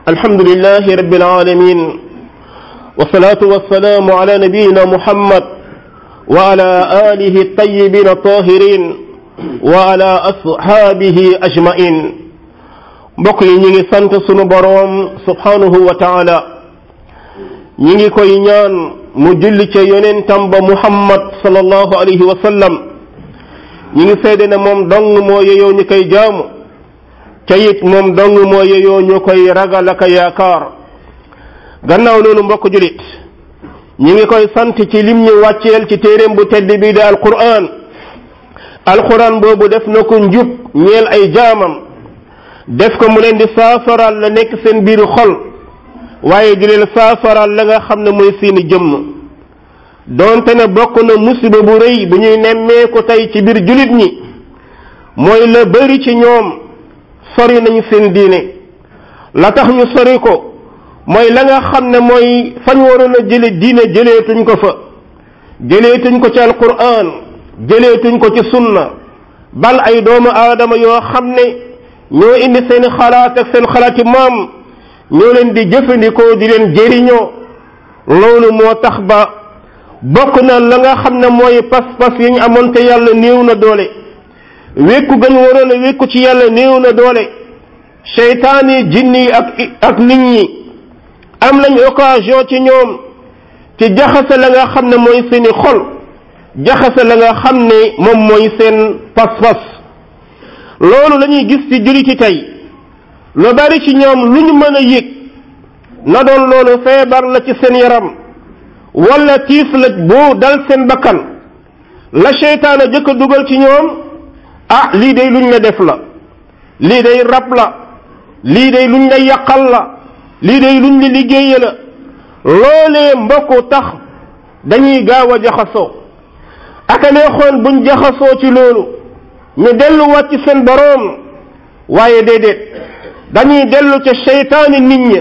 الحمد لله رب العالمين والصلاة والسلام على نبينا محمد وعلى آله الطيبين الطاهرين وعلى أصحابه أجمعين mbokk yi ñi ngi sant sunu boroom subhanahu wa taala ñi ngi koy ñaan mu julli ca yonentam ba muhammad sallallahu alayhi wa sallam ñi ngi seede ne moom dong moo yeyoo ñu koy jaamu ca it moom dong moo yeyoo ñu koy ragal ak yaakaar gannaaw loolu mbokk julit ñi ngi koy sant ci lim ñu wàcceel ci téeréem bu tedd bii de alquran alquran boobu def na ko njub ñeel ay jaamam def ko mu leen di saafaral la nekk seen biir xol waaye di leen saafaral la nga xam ne mooy seeni jëmm doonte ne bokk na musiba bu rëy bu ñuy nemmeeku tey ci biir julit ñi mooy la bari ci ñoom sori nañu seen diine la tax ñu sori ko mooy la nga xam ne mooy fañ waroon a jële diine jëleetuñ ko fa jëleetuñ ko ci alquran jëleetuñ ko ci sunna bal ay doomu aadama yoo xam ne ñoo indi seen xalaat ak seen xalaati maam ñoo leen di jëfandikoo di leen jëriñoo loolu moo tax ba bokk na la nga xam ne mooy pas-pas yi ñu amoon te yàlla néew na doole wékku gën waroon a wékku ci yàlla néew na doole seytaan yi jinni yi ak ak nit ñi am nañ occasion ci ñoom ci jaxase la nga xam ne mooy seeni xol jaxase la nga xam ne moom mooy seen pas-pas loolu la ñuy gis ci jullit ci tey lu bari ci ñoom lu ñu mën a yëg na doon loolu feebar la ci seen yaram wala tiis la boo dal seen bakkan la seytaana jëkk a dugal ci ñoom ah lii day luñ la def la lii day rab la lii day luñ la yàqal la lii day luñ la liggéeye la loolee mbokku tax dañuy gaaw a jaxasoo aka neexoon buñ jaxasoo ci loolu ñu delluwaat ci seen boroom waaye déedéet dañuy dellu ca seytaani nit ñi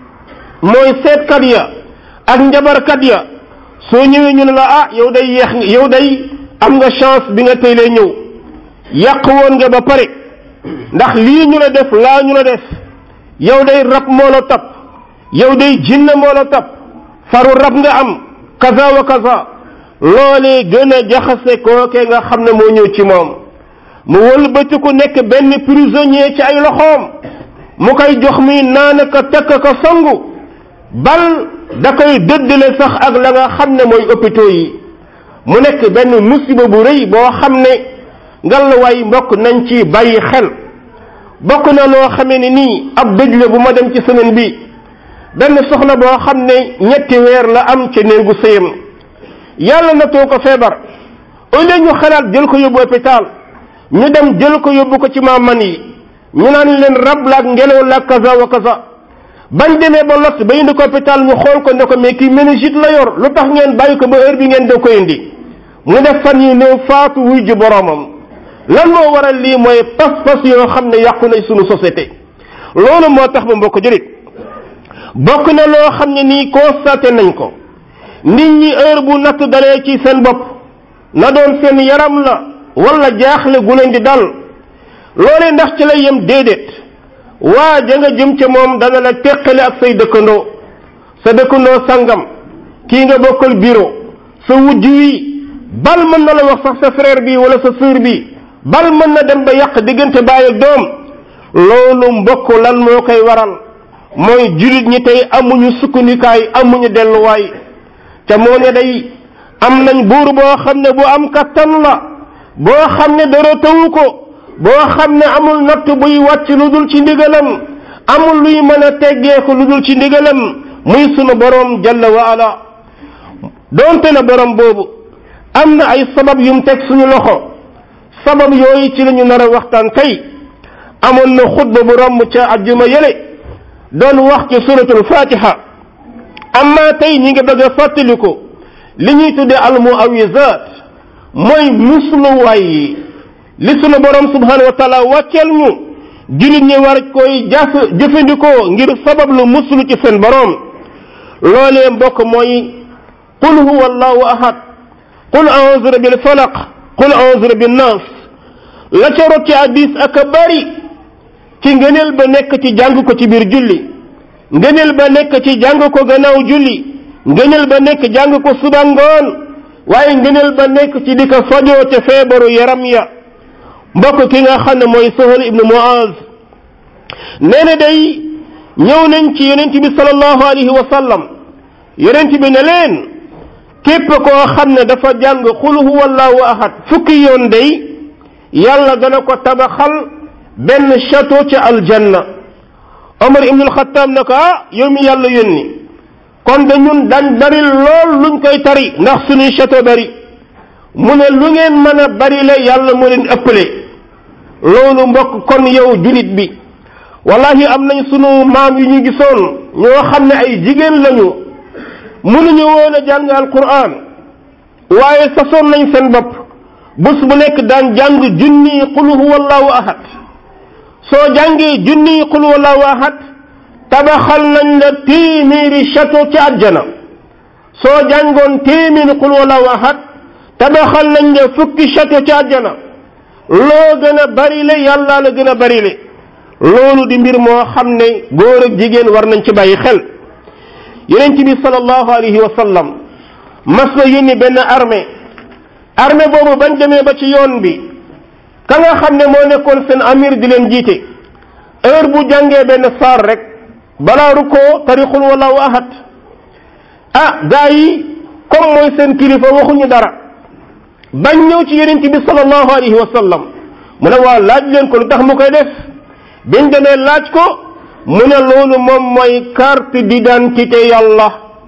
mooy seetkat ya ak njabarkat ya soo ñëwee ñu ne la ah yow day yeex yow day am nga chance bi nga tey lay ñëw yàq woon nga ba pare ndax lii ñu la def laa ñu la def yow day rab moo la topp yow day jinne moo la topp faru rab nga am kaza wa kaza loolee gën a jaxase kooke nga xam ne moo ñëw ci moom mu wëlbati ku nekk benn prisonnier ci ay loxoom mu koy jox mi naan ka takk ka sangu bal da koy dëddale sax ak la nga xam ne mooy hôpitaux yi mu nekk benn musiba bu rëy boo xam ne ngallaawaay mbokk nañ ci bàyyi xel bokk na loo xamee ne nii ab dëj la bu ma dem ci semaine bi benn soxna boo xam ne ñetti weer la am ca néegu sëyam yàlla na too ko feebar au lieu ñu xalaat jël ko yóbbu hôpital ñu dem jël ko yóbbu ko ci maaman yi ñu naan leen rab la ak ngelaw la kaza wa kaza bañ demee ba lot ba indi ko hôpital ñu xool ko ne ko mais kii méningite la yor lu tax ngeen bàyyi ko ba heure bi ngeen doo ko indi mu def fan yi néew faatu wuy ji boromam lan moo waral lii mooy pas-pas yoo xam ne yàqu nañ sunu société loolu moo tax ba mbokk jurit bokk na loo xam ne nii constaté nañ ko nit ñi heure bu natt dalee ci seen bopp na doon seen yaram la wala jaaxle gu leen di dal loolee ndax ci lay yem déedéet waa ja nga jëm ca moom dana la teqale ak say dëkkandoo sa dëkkandoo sangam kii nga bokkal bureau sa wujj wi bal mën na la wax sax sa frère bi wala sa sœur bi bal mën na dem ba yàq diggante baay ak doom loolu mbokk lan moo koy waral mooy jullit ñi tey amuñu sukkandikaay amuñu delluwaay te moo ne day am nañ buur boo xam ne bu am kattan la boo xam ne dara tawu ko boo xam ne amul natt buy wàcc lu dul ci ndigalam amul luy mën a teggeeku lu dul ci ndigalam muy sunu borom jalla wa ala doonte na borom boobu am na ay sabab yum teg suñu loxo sabab yooyu ci la ñu nar a waxtaan tey amoon na xutba bu romb ca ajjuma yële doon wax ci suratul fatiha amma tey ñi ngi bëgg a fàttaliku li ñuy tudde almuawisat mooy musluwaay yi li sunu borom subhanahu wa taala wàcceel ñu jullit ñi war koy jaf jëfandikoo ngir sabab lu muslu ci seen borom loolee mbokk mooy qul huwa allahu ahad qul a'udhu bil falaq qul a'udhu bin nas la ca rot ci hadis ak a bari ci ngëneel ba nekk ci jàng ko ci biir julli ngëneel ba nekk ci jàng ko gannaaw julli ngëneel ba nekk jàng ko suba ngoon waaye ngëneel ba nekk ci di ko fajoo te feebaru yaram ya mbokk ki nga xam ne mooy Sahal ibnu Muaz nee na day ñëw nañ ci yonent bi sallallahu alayhi wa sallam yonent bi ne leen képp koo xam ne dafa jàng xul huwallahu ahad fukki yoon day yàlla dana ko tabaxal benn château ca aljanna Omar ibnul Xattaab ne ko ah yow mi yàlla yónni kon de ñun dañ bari lool luñ koy tari ndax suñuy château bari mu ne lu ngeen mën a bari la yàlla moo leen ëppale loolu mbokk kon yow julit bi wallahi am nañ sunu maam yu ñu gisoon ñoo xam ne ay jigéen lañu mënuñu woon a jàng alquran waaye sasoon nañ seen bopp bés bu nekk daan jàng junni qul huwallahu ahad soo jàngee junni qul huwallahu ahad tabaxal nañ la téeméeri château ci àjjana soo jàngoon téeméeri qul huwallahu ahad tabaxal nañ la fukki château ci àjjana loo gën a bari le yàlla la gën a bari le loolu di mbir moo xam ne góor ak jigéen war nañ ci bàyyi xel yonent bi sallallahu alayhi wa sallam mas na yónni benn armée armée boobu bañ demee ba ci yoon bi ka nga xam ne moo nekkoon seen amir di leen jiite heure bu jàngee benn saar rek balaa rukkoo tarixul wallahu ahad ah gaa yi comme mooy seen kilifa waxuñu dara bañ ñëw ci yonent bi sallallahu alayhi wa sallam mu ne waa laaj leen ko lu tax mu koy def biñ demee laaj ko mu ne loolu moom mooy carte d'identité yàlla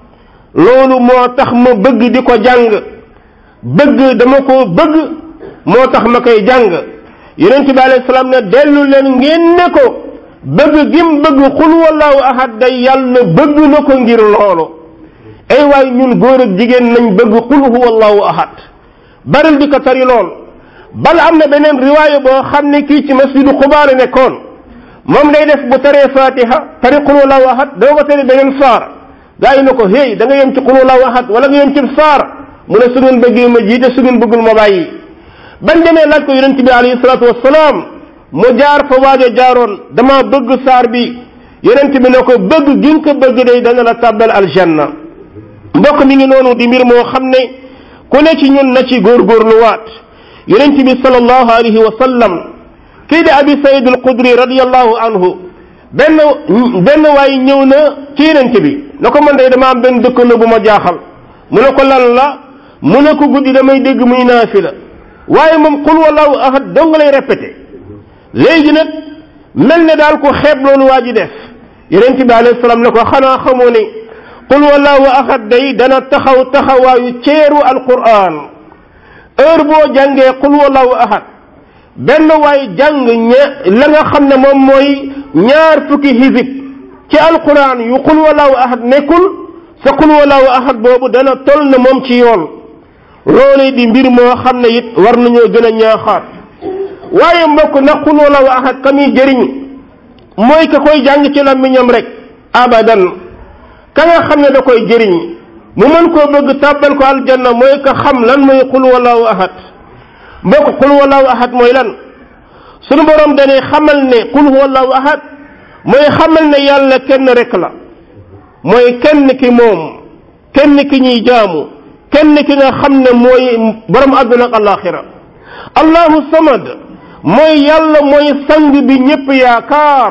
loolu moo tax ma bëgg di ko jàng bëgg dama ko bëgg moo tax ma koy jàng yonent bi alayhi salaam ne dellu leen ngeen ne ko bëgg gim bëgg xul wallahu ahad day yàlla bëgg na ko ngir loolu ay waay ñun góor ak jigéen nañ bëgg xul huwallahu ahad baril di ko tari lool bal am na beneen riwaaya boo xam ne kii ci masjidu Quba la nekkoon moom day def bu taree fatiha tari qul wallahu ahad doo ko tari beneen saar gaa yi ne ko hey da nga yem ci qul wallahu ahad wala nga yem ci saar mu ne su ngeen bëggee ma jiite su ngeen bëggul ma bàyyi bañ demee laaj ko yonent bi alayhi salaatu wassalaam mu jaar fa waajo jaaroon dama bëgg saar bi yonent bi ne ko bëgg gi nga ko bëgg day dana la tàbbal aljanna mbokk mi ngi noonu di mbir moo xam ne ku ne ci ñun na ci góorgóorluwaat yonent bi sallallahu alayhi wa sallam kii di abi sayid al qudri radiallahu anhu benn benn waay ñëw na ci yonent bi na ko man day dama am benn dëkkandoo bu ma jaaxal mu ne ko lan la mu ne ko guddi damay dégg muy naafila waaye moom qul wallahu ahad dong lay répété léegi nag mel ne daal ko xeeb loolu waa ji def yonent bi alayhi salaam ne ko xanaa xamoo ne qul wallahu ahad day dana taxaw taxawaayu ceeru alquran heure boo jàngee qul wallahu ahad benn waay jàng ña la nga xam ne moom mooy ñaar fukki hizib ci alquran yu qul wallahu ahad nekkul sa qul wallahu ahad boobu dana tol na moom ci yoon loolee di mbir moo xam ne it war nañoo gën a ñaaxaat waaye mbokk na qul wallahu ahad ka muy jëriñ mooy ka koy jàng ci làmmiñam rek abadan ka nga xam ne da koy jëriñ mu mën koo bëgg tàbbal ko aljanna mooy ka xam lan mooy qul wallahu ahad mbokk qul wallahu ahad mooy lan sunu borom dañuy xamal ne qul wallahu ahad mooy xamal ne yàlla kenn rek la mooy kenn ki moom kenn ki ñuy jaamu kenn ki nga xam ne mooy borom àdduna ak alaxira allahu samad mooy yàlla mooy sang bi ñëpp yaakaar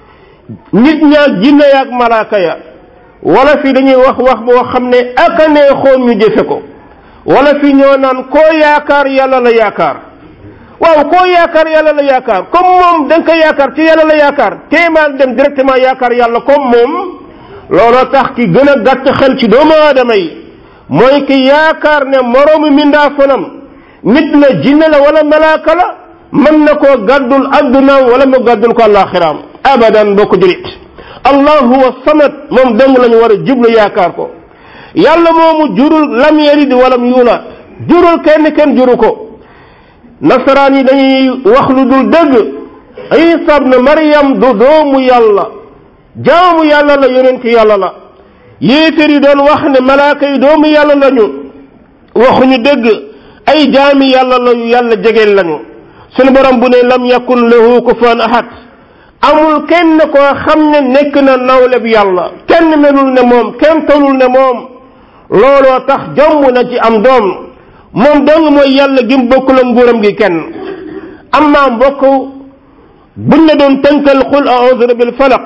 nit ñaak jinne yaak malaaka ya wala fi dañuy wax wax boo xam ne aka neexoon ñu jëfe ko wala fi ñoo naan koo yaakaar yàlla la yaakaar waaw koo yaakaar yàlla la yaakaar comme moom da nga ko yaakaar ci yàlla la yaakaar téemaan dem directement yaakaar yàlla comme moom looloo tax ki gën a gàtt xel ci doomu aadama yi mooy ki yaakaar ne moroomu mindaa fanam nit la jinne la wala malaaka la mën na koo gàddul addunaam wala mu gàddul ko àllaaxiraam abadan boo ko julit allah huwa samad moom dong lañu war a jublu yaakaar ko yàlla moomu jurul lam yalid walam yuulaat jurul kenn kenn juru ko nasaraan yi dañuy wax lu dul dëgg isa ibn maryam du doomu yàlla jaamu yàlla la yonent yàlla la yéeféer yi doon wax ne malaaka yi doomu yàlla lañu waxuñu dëgg ay jaami yàlla la yu yàlla jegeel lañu sunu borom bu ne lam yakun lahu kufuwan ahad amul kenn koo xam ne nekk na nawle bi yàlla kenn melul ne moom kenn tolul ne moom looloo tax jomb na ci am doom moom dong mooy yàlla gi mu bokkul ak nguuram gi kenn amma mbokk buñ la doon tënkal qul a'udhu bil falaq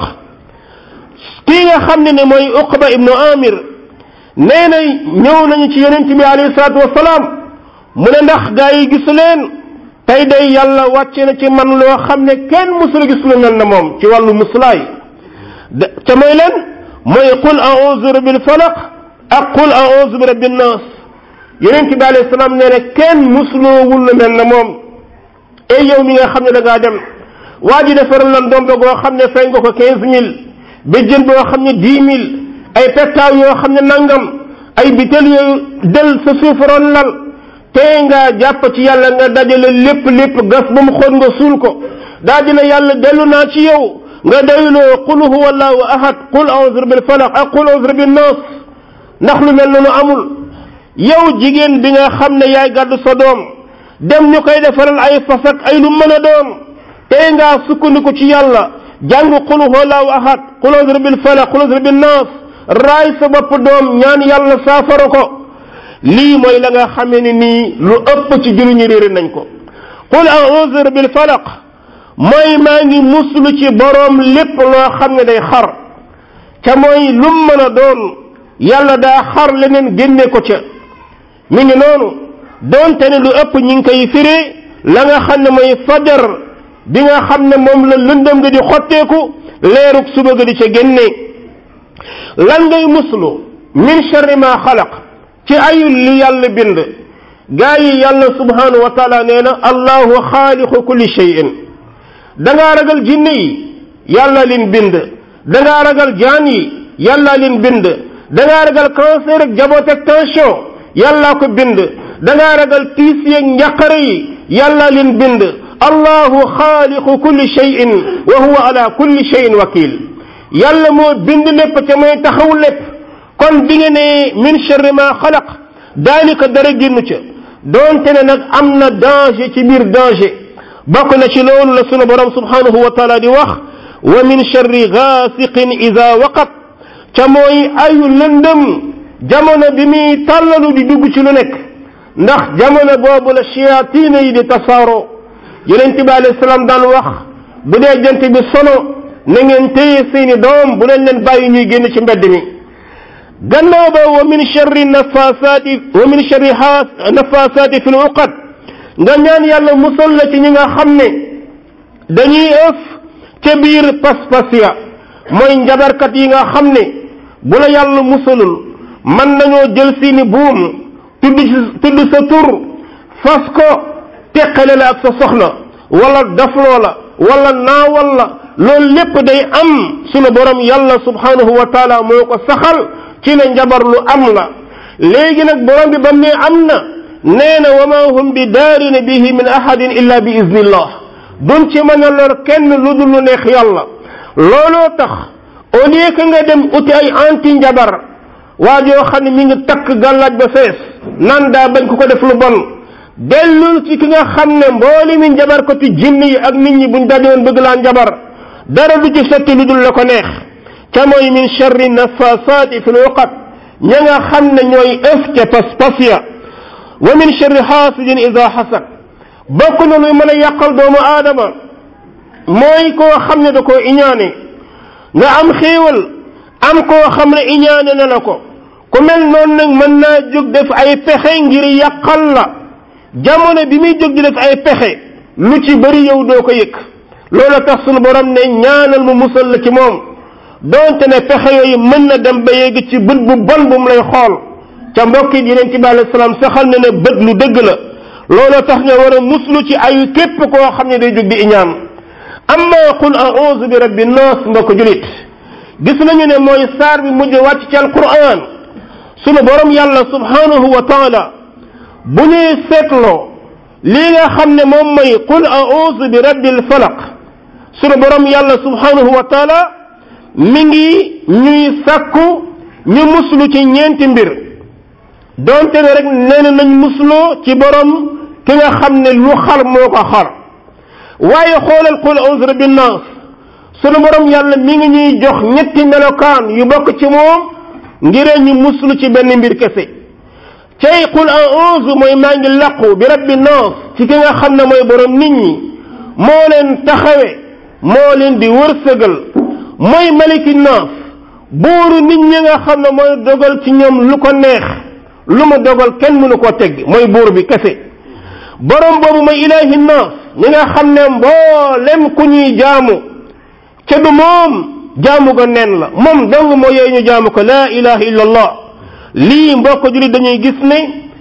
kii nga xam ne ne mooy uqba ibnu amir nee na ñëw nañu ci yonent bi alayhi salaatu wasalaam mu ne ndax gaa yi gisu leen tey day yàlla wàcce na ci man loo xam ne kenn musul gis lu mel na moom ci wàllu muslaay ca mooy leen mooy qul a'udhu bil falaq ak qul a'udhu bi rabbin nas yonent bi alayhi salaam nee na kenn musloowul lu mel na moom ey yow mi nga xam ne da ngaa dem waa ji defaral lan ndomba goo xam ne fay nga ko quinze mille béjjën boo xam ne dix mille ay pettaaw yoo xam ne nangam ay bitel yooyu del sa suufaroon lal tey nga jàpp ci yàlla nga dajale lépp lépp gas ba mu xool nga suul ko daa dina yàlla dellu naa ci yow nga doyloo qul huwa allahu ahad qul a'udhu bil falaq ak qul a'udhu bin nas ndax lu mel noonu amul yow jigéen bi nga xam ne yaay gàddu sa doom dem ñu koy defaral ay fas ak ay lu mën a doon tey ngaa sukkandiku ci yàlla jàng qul huwa allahu ahad qul a'udhu bil falaq qul a'udhu bin nas raay sa bopp doom ñaan yàlla saafara ko lii mooy la nga xamee ne nii lu ëpp ci julli ñu réere nañ ko qul a'udhu bil falaq mooy maa ngi muslu ci boroom lépp loo xam ne day xar ca mooy lum mën a doon yàlla daa xar leneen génne ko ca mi ngi noonu doonte ne lu ëpp ñi ngi koy firi la nga xam ne mooy fajar bi nga xam ne moom la lëndëm nga di xotteeku leerug suba ga di ca génne lan ngay muslu min sharri ma xalaq ci ayul li yàlla bind gaa yi yàlla subhanahu wa taala nee na allahu xaaliqu kulli shay'in dangaa ragal jinne yi yàlla leen bind dangaa ragal jaan yi yàlla leen bind dangaa ragal cancer ak jaboot ak tension yàllaa ko bind dangaa ragal tiis yeeg njàqare yi yàlla leen bind allahu xaaliqu kulli shay'in wa huwa ala kulli shay'in wakil yàlla moo bind lépp te mooy taxaw lépp kon bi nga ne min sharri ma xalaq daanaka dara génnu ca doonte ne nag am na danger ci biir danger bokk na ci loolu la sunu borom subhanahu wa taala di wax wa min sharri gaasiqin ida waqab ca mooy ayu lëndëm jamono bi muy tàllalu di dugg ci lu nekk ndax jamono boobu la shayatina yi di tasaaroo yonent bi alayhi salaam daan wax bu dee jant bi sono na ngeen téye seeni doom bu leen leen bàyyi ñuy génn ci mbedd mi gannaaw ba wa min sharri nafasaati wa min sharri nafasaati fi l uqad nga ñaan yàlla musal la ci ñi nga xam ne dañuy ëf ca biir pas-pas ya mooy njabarkat yi nga xam ne bu la yàlla musalul mën nañoo jël seeni buum tudd tudd sa tur fas ko teqale la ak sa soxna wala dafloo la wala naawal la loolu lépp day am sunu borom yàlla subhanahu wa taala moo ko saxal ci ne njabar lu am la léegi nag borom bi bam ne am na nee na wa ma hum bi daarina bihi min ahadin illa bi iznillah duñ ci mën a lor kenn lu dul lu neex yàlla looloo tax au lieu que nga dem uti ay anti njabar waa joo xam ne mi ngi takk gàllaaj ba fees nan daa bañ ko ko def lu bon dellul ci ki nga xam ne mbooli mi njabar ko ti jinn yi ak nit ñi buñ dajoon bëgg laa njabar dara du ci sotti lu dul la ko neex ca mooy min charri nafasaati fi luqat ña nga xam ne ñooy ëf ca pas-pas ya wa min charri xaasidin ida xasad bokk na luy mën a yàqal doomu aadama mooy koo xam ne da koo iñaane nga am xéewal am koo xam ne iñaane na la ko ku mel noonu nag mën naa jóg def ay pexe ngir yàqal la jamono bi muy jóg di def ay pexe lu ci bëri yow doo ko yëg loolu tax sunu borom ne ñaanal mu musal la ci moom donte ne pexe yooyu mën na dem ba yegg ci bët bu bon bu mu lay xool ca mbokk yi yeneen ci bi alayhi salaam saxal na ne bët lu dëgg la loolu tax nga war a muslu ci ayu képp koo xam ne day jóg di iñaan amma qul a'udhu bi rabbi nas mbokk julit gis nañu ne mooy saar bi mujj wàcc ci alquran sunu borom yàlla subhanahu wa taala bu ñuy seetloo lii nga xam ne moom mooy qul a'udhu bi rabbil falaq sunu borom yàlla subhanahu wa taala mi ngi ñuy sàkku ñu muslu ci ñeenti mbir donte ne rek nee na nañ musloo ci borom ki nga xam ne lu xar moo ko xar waaye xoolal qul a'udhu bi nas sunu borom yàlla mi ngi ñuy jox ñetti melokaan yu bokk ci moom ngiree ñu muslu ci benn mbir kese cay qul a'uuzu mooy maa ngi laqu bi rabbi naas ci ki nga xam ne mooy borom nit ñi moo leen taxawe moo leen di wërsëgal mooy maliki naas buuru nit ñi nga xam ne mooy dogal ci ñoom lu ko neex lu ma dogal kenn mënu koo tegg mooy buur bi kese borom boobu mooy ilaahi naas ñi nga xam ne mboolem ku ñuy jaamu ca du moom jaamu ga nen la moom dong moo yooyu ñu jaamu ko laa ilaha illa allah lii mbokk jullit dañuy gis ne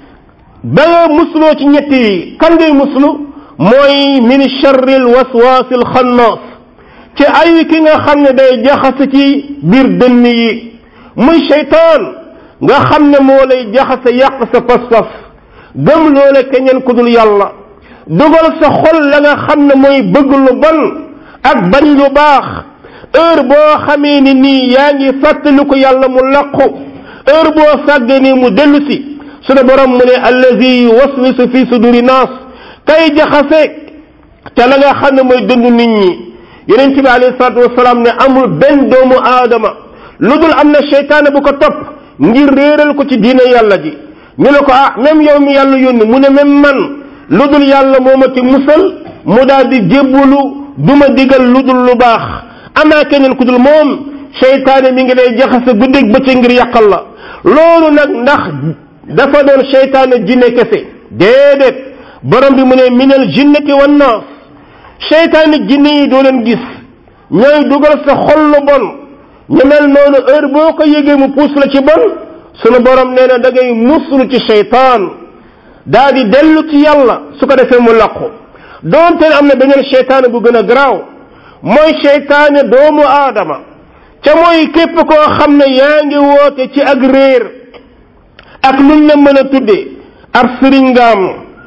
ba nga musloo ci ñetti yi kan ngay muslu mooy min charri l waswaasi l xannaas ci ay ki nga xam ne day jaxase ci biir dënn yi muy cheytaan nga xam ne moo lay jaxase yàq sa pas-pas gëm loole keneen ku dul yàlla dugal sa xol la nga xam ne mooy bëgg lu bon ak bañ lu baax heure boo xamee ni nii yaa ngi fàttaliku yàlla mu laqu heure boo sàggee ni mu dellu si sunu borom mu ne allazi waswisu fi suduri naas kay jaxase te la nga xam ne mooy dënd nit ñi yonent bi alayhi salaatu wasalaam ne amul benn doomu aadama lu dul am na seytaane bu ko topp ngir réeral ko ci diine yàlla ji ñu ne ko ah même yow mi yàlla yónni mu ne même man lu dul yàlla moo ma ci musal mu daal di jébbalu du ma digal lu dul lu baax amaa keneen ku dul moom seytaane mi ngi lay jaxase guddeeg bëccëg ngir yàqal la loolu nag ndax dafa doon seytaane jinne kese déedéet borom bi mu ne minal jinnati wan naas seytaane jinne yi doo leen gis ñooy dugal sa xol lu bon ñu mel noonu heure boo ko yëgee mu puus la ci bon sunu borom nee na da ngay muslu ci seytaan daa di dellu ci yàlla su ko defee mu làqu doonte am na beneen seytaane bu gën a garaaw mooy seytaane doomu aadama ca mooy képp koo xam ne yaa ngi woote ci ak réer ak luñ la mën a tuddee ab sëriñ nga am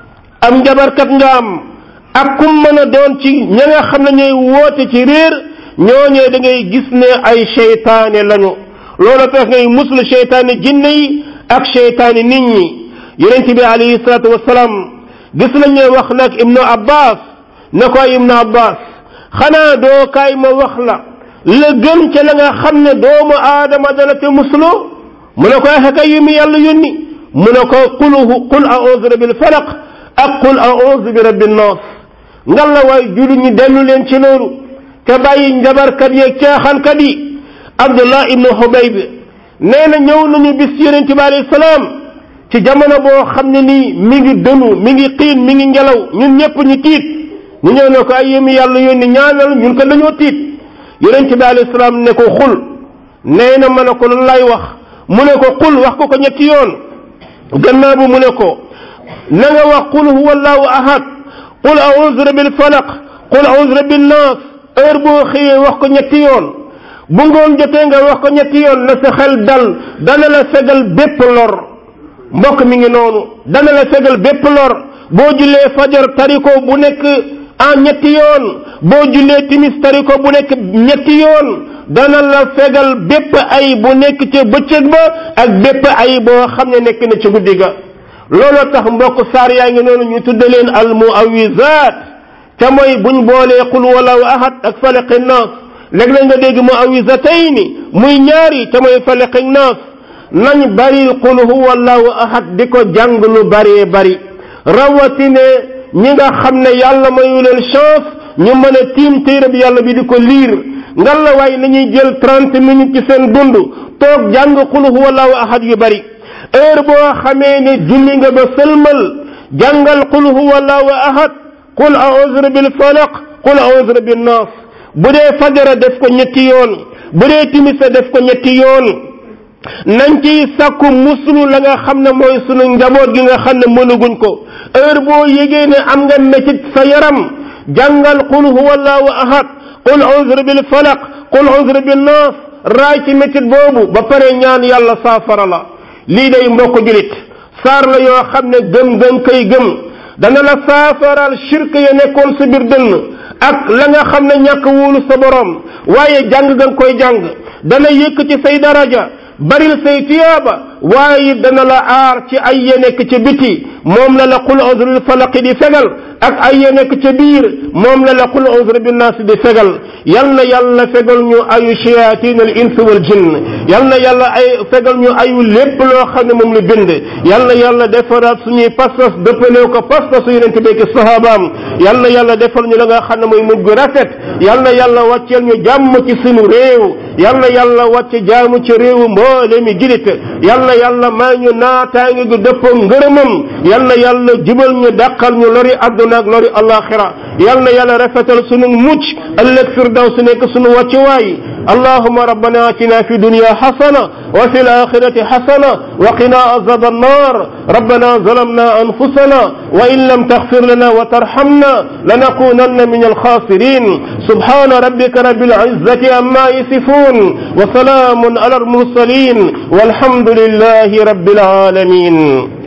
am njabarkat nga am ak kum mën a doon ci ña nga xam ne ñooy woote ci réer ñooñee da ngay gis ne ay seytaane lañu loolu tax ngay muslu seytaane jinne yi ak seytaane nit ñi yonent bi alayhi salaatu wasalaam gis nañ ne wax nag ibnu abbas ne ko ibnu abbas xanaa doo kaay ma wax la la gën ca la nga xam ne doomu aadama dana te muslu mu ne ko axakay yu mi yàlla yónni mu ne ko qul qul a'udhu bil falaq ak qul a'udhu bi rabbin nas ngal la waay julli ñi dellu leen ci loolu te bàyyi njabarkat yeeg caaxaankat yi abdullah ibnu xubayb nee na ñëw nañu bis yonent bi alayhi salaam ci jamono boo xam ne nii mi ngi dënu mi ngi xiin mi ngi ngelaw ñun ñëpp ñu tiit ñu ñëw ne ko ay yémi yàlla yónni ñaanal ñun ko dañoo tiit yonent bi alayhi salaam ne ko xul nee na ma ne ko lu lay wax mu ne ko xul wax ko ko ñetti yoon gannaaw bu mu ne ko na nga wax qul huwa allahu ahad qul a'udhu bil falaq qul a'udhu bin nas heure boo xëyee wax ko ñetti yoon bu ngoon jotee nga wax ko ñetti yoon na sa xel dal dana la fegal bépp lor mbokk mi ngi noonu dana la fegal bépp lor boo jullee fajar tariko bu nekk en ñetti yoon boo jullee timis tariko bu nekk ñetti yoon dana la fegal bépp ay bu nekk ca bëccëg ba ak bépp ay boo xam ne nekk na ca guddi ga looloo tax mbokk saar yaa ngi noonu ñu tudde leen al muawizaat te mooy buñ boolee qul wallahu ahad ak falaqi naas léeg-léeg nga dégg muawizatayni muy ñaari te mooy falaqi naas nañ bari qul huwa allahu ahad di ko jàng lu bëree bari rawatine ñi nga xam ne yàlla mayu leen chance ñu mën a tiim téere bi yàlla bi di ko liir ngal la waay nañuy jël trente minutes ci seen dund toog jàng qul huwa allahu ahad yu bari heure boo xamee ne julli nga ba sëlmal jàngal qul huwa allahu ahad qul a'udhu bil falaq qul a'udhu bin nas bu dee fajara def ko ñetti yoon bu dee timisa def ko ñetti yoon nañ ciy sàkku muslu la nga xam ne mooy sunu njaboot gi nga xam ne mënaguñ ko heure boo yégee ne am nga métit sa yaram jàngal qul huwa allahu ahad qul a'udhu bil falaq qul a'udhu bin nas raay ci métit boobu ba pare ñaan yàlla saafara la lii day mbokk julit saar la yoo xam ne gëm-gëm kay gëm dana la saafaral shirk ya nekkoon sa biir dënn ak la nga xam ne ñàkk wóolu sa borom waaye jàng nga koy jàng dana yëkk ci say daraja baril say tiyaaba waaye dana la aar ci ay ya nekk ca biti moom la la qul uzril falaqi di fegal ak ay ya nekk ca biir moom la la qul uzri bi naas di fegal yal na yàlla fegal ñu ayu shayatin al ins wal jinn yal na yàlla ay fegal ñu ayu lépp loo xam ne moom la bind yal na yàlla defaraat suñuy pas-pas dëppalee ko pas-pasu yonente bi ak sahabaam yal na yàlla defal ñu la nga xam ne mooy mujj gu rafet yal na yàlla wàcceel ñu jàmm ci suñu réew yal na yàlla wàcce jaamu ci réewu mboole mi jilit yal na yàlla may ñu naataange gu dëppoo ngërëmam yal na yàlla jubal ñu dàqal ñu lori àdduna ak lori alaxira yal na yàlla rafetal sunu mucc ëllëg firdaw su nekk sunu wàccuwaay اللهم ربنا اتنا في الدنيا حسنه وفي الاخره حسنه وقنا عذاب النار ربنا ظلمنا انفسنا وان لم تغفر لنا وترحمنا لنكونن من الخاسرين سبحان ربك رب العزه عما يصفون وسلام على المرسلين والحمد لله رب العالمين